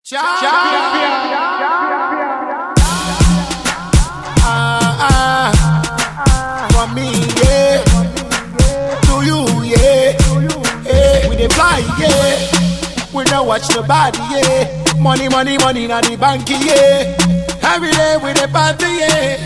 Ah, ah, for me, yeah. To you, yeah. yeah. We dey fly, yeah. We don't watch nobody, yeah. Money, money, money, na the bank, yeah. Every day we dey party, yeah.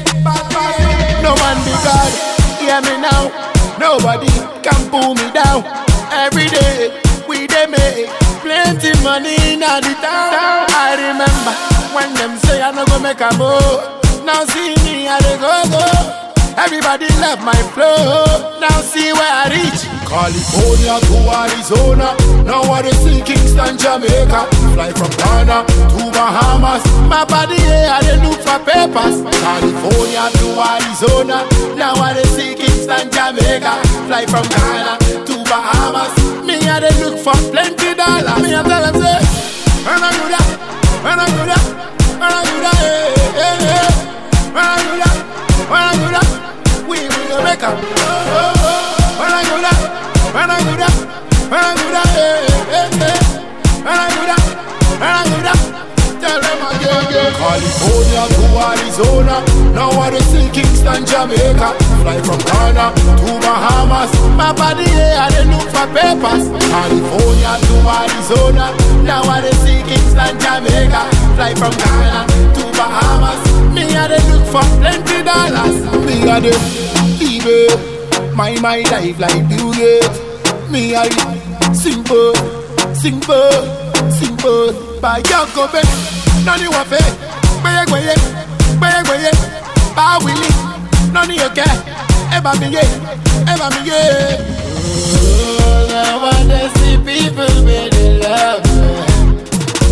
No one be God, hear me now. Nobody can pull me down. Every day we dey make plenty money in the town. I remember when them say I no go make a move. Now see me, I dey go go. Everybody love my flow. Now see where I reach. California to Arizona. Now I dey see Kingston, Jamaica. Fly from Ghana to Bahamas. My body, yeah, I dey look for papers. California to Arizona. Now I dey see Kingston, Jamaica. Fly from Ghana to Bahamas. Me, I dey look for plenty dollars. Me, I tell them say, when I do that, when I do that, when I do that, hey, hey, hey. When I do that, when I do that, we we go make 'em. Oh, oh, oh. When I do that, when I do that, when I do that, hey, hey, hey. When I do that, when I do that, tell them again, again. California to Arizona, now I dey see Kingston, Jamaica. Fly from Ghana to Bahamas. My body, yeah, I dey look for papers. California to Arizona, now I dey see Kingston, Jamaica. Fly from Ghana to Bahamas. Me, I dey look for plenty dollars. Me, I dey live it. My mind life like Bill Gates. Me, I simple, simple, simple. By Jacob, none you want it. Gbeye gbeye, gbeye gbeye, ba wili, none you care. Eba mi ye, eba mi ye. Oh, now I dey see people where they love me.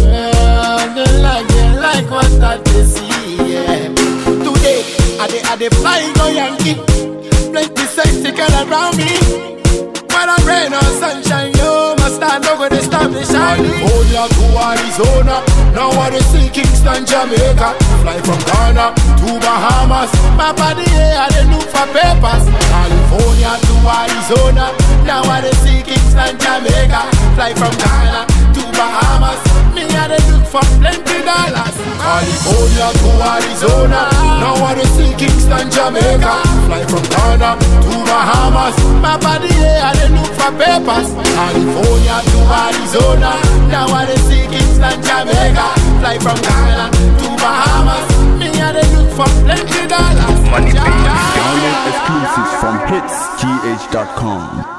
Oh, they like, they like what I dey see. Yeah. Today, I dey, I dey fly go Yankee. Plenty sexy girl around me. Whether rain or sunshine, you must stand over the stop the shining. California to Arizona, now I dey see Kingston, Jamaica. Fly from Ghana to Bahamas. My body, yeah, I dey look for papers. California to Arizona, now I dey see Kingston, Jamaica. Fly from Ghana to Bahamas. Me, I dey look for plenty dollars. California to Arizona, now I dey see Kingston, Jamaica. Fly from Ghana to Bahamas. My body, yeah, I dey look for papers. California to Arizona, now I dey see Kingston, Jamaica. Fly from Ghana to Bahamas. Me, I dey look for plenty dollars. Money, baby. Download exclusives from hitsgh.com.